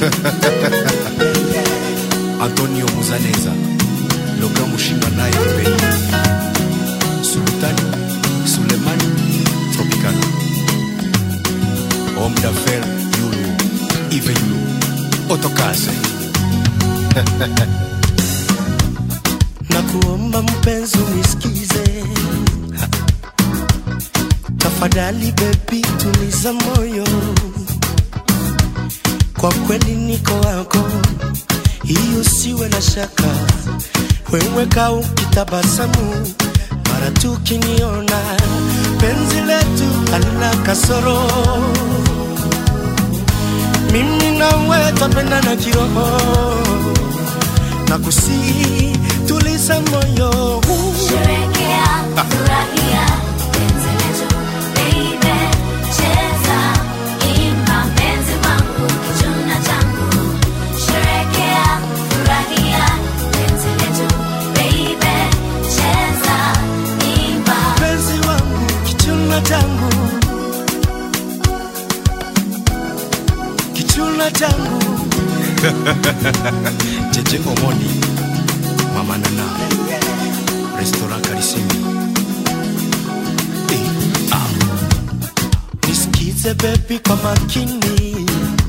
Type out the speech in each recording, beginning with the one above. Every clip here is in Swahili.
Antonio Muzaneza Loga Mushinga naye Pei Sultani Sulemani Tropicana Homme d'affaires Yulu Ive Yulu Otokase na kuomba mpenzi unisikize, tafadhali bebi, tuliza moyo, kwa kweli niko wako, hiyo siwe na shaka. Wewe kaa ukitabasamu mara tu ukiniona, penzi letu halina kasoro, mimi nawe twapendana kiroho na kusi tuliza moyo Sherekea, furahia, penzi letu, baby. Cheza, imba, mpenzi wangu, kichuna changu. Sherekea, furahia, penzi letu, baby. Cheza, imba. penzi wangu kichuna changu kichuna changu Jeje Omoni Mama Nana Restaurant Karisimi Eh, ah. nisikize bebi kwa makini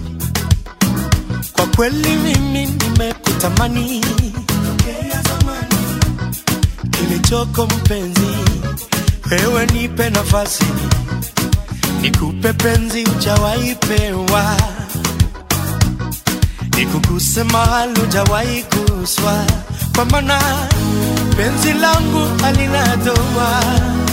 kwa kweli mimi nimekutamani Tokea zamani. kilichoko mpenzi wewe nipe nafasi nikupe penzi ujawahi pewa nikuguse mahali ujawahi guswa kwa maana penzi langu halina doa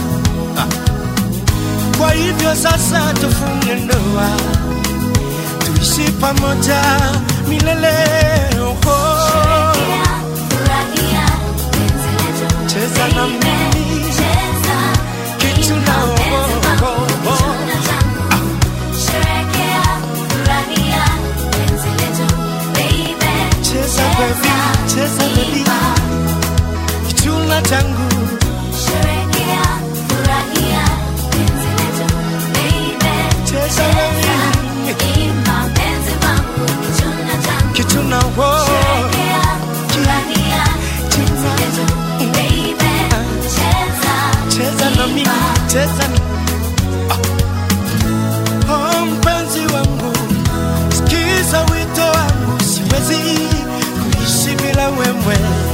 kwa hivyo sasa tufunge ndoa, tuishi pamoja milele. Oh, Sherekea, furahia, penzi letu, Cheza na baby. mimi. Cheza, Kichuna, imba, mpenzi oh, wangu, oh, oh. kichuna changu. Sherekea, furahia, penzi letu, baby. Cheza baby, cheza baby, imba. kichuna changu Sherekea, furahia, penzi letu, baby. Cheza baby, imba, mpenzi wangu, kichuna changu. kichuna wo Sherekea, furahia, penzi letu, baby. Cheza, cheza na mimi, imba. cheza na Ah. Oh, mpenzi wangu, sikiza wito wangu, siwezi kuishi bila wewe.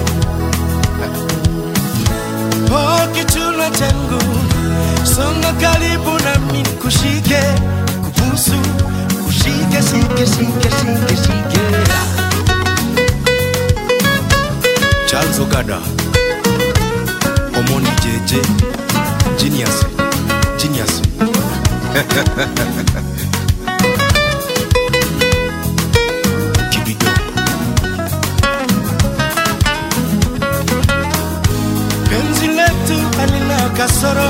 Oh, kichuna changu, songa karibu nami kushike, kubusu, kushike, shike, shike, shike, shike. Charles Ogada Omoni Jeje Genius Genius Kibido penzi letu halina kasoro,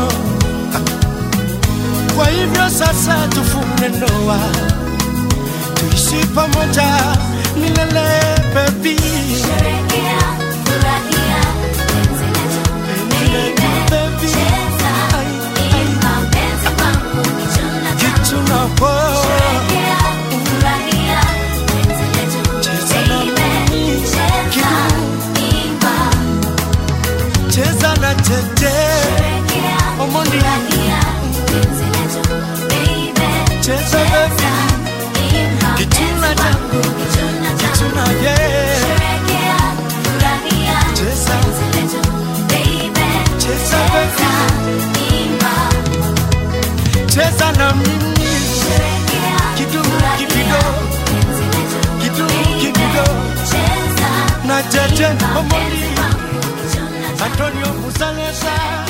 kwa hivyo sasa tufunge ndoa, tuishi pamoja milele, baby. Sherekea, furahia, penzi letu, baby. Baby. Cheza, imba, mpenzi wangu, kichuna changu. Kichuna po, Sherekea, furahia, penzi letu, Cheza na baby. mimi. Cheza, imba. cheza na tete, Sherekea, Omondi. furahia, penzi letu, baby. Cheza, baby. imba, Kichuna mpenzi changu. wangu, kichuna changu. kichuna yeah. Sherekea, furahia, Cheza. penzi letu, baby. Cheza, Cheza, imba. Cheza na mimi, Sherekea, Kidumu, furahia, kibido. penzi letu, Kidumu, baby. kibido. Cheza, na tete, imba, Omondi. mpenzi wangu, kichuna changu. Antonio Musalesa